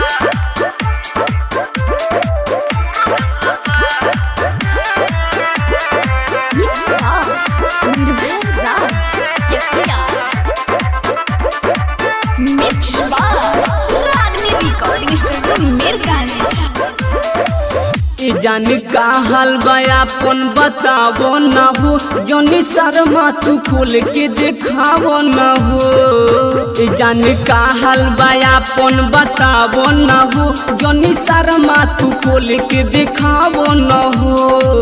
Mix Love, Nirvana Raj, Chekia. Mix Love, Ragni Recording Studio, Mirganj. ई जान का हाल बा अपन बतावो न हो जौनी शर्मा तू खोल के देखावो न हो ई जान का हाल बा अपन बतावो न हो जौनी शर्मा तू खोल के देखावो न हो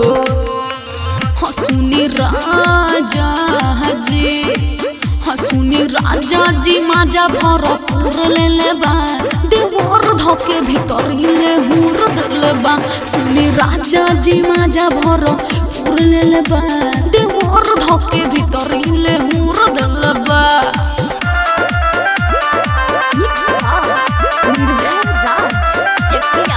हसुनी राजा जी हसुनी राजा जी माजा भरपूर ले लेबा देवर धके भीतर ले हुर दलबा सुनी राजा जी माजा भरपूर ले लेबा देवर धके भीतर ले हुर दलबा मिक्स भाव निर्भय राज चकिया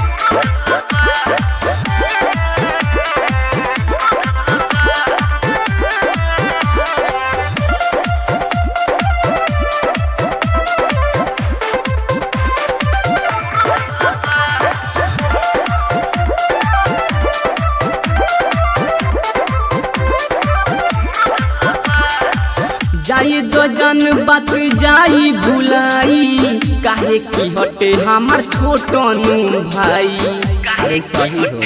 जाई दो जन बात जाई भुलाई काहे की हटे हमार छोटनू भाई अरे सही हो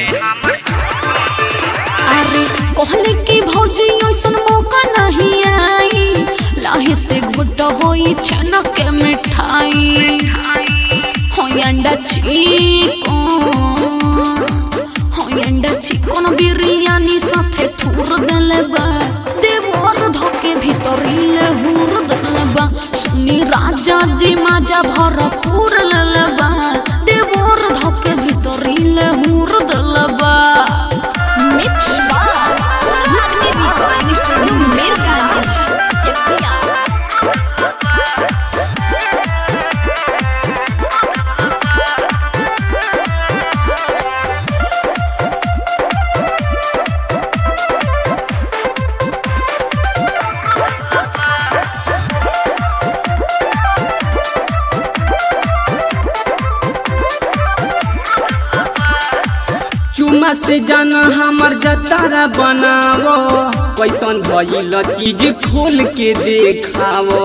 अरे कहले कि भौजी ऐसन मौका नहीं आई लाहे से घुट होई छनक के मिठाई होई अंडा चिकन होई अंडा चिकन बिरयानी साथे थूर देले बा देवर धके भीतर ले हुर देले बा सुनी राजा जी माजा भरपूर लेले बा देवर धके भीतर ले हुर देले बा Mix Bar Magni Recording Studio Mirganj Chekia चुमा से जाना हमर जतारा बनावो कैसन भइल चीज खोल के देखावो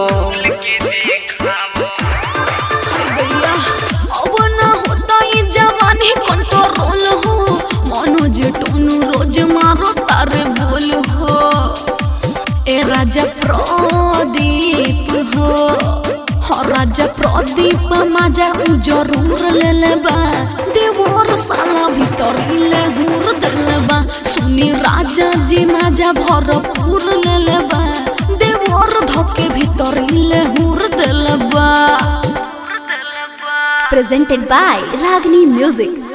गैया अब ना होता ये जवानी कंट्रोल हो मनोज टोनू रोज मारो तारे बोल हो ए राजा प्रदीप हो हो राजा प्रदीप माजा उ जरूर ले लेबा देवर साला भीतर ले हुर देलेबा सुनी राजा जी माजा भरपूर ले लेबा देवर धके भीतर ले हुर देलेबा presented by Ragni Music.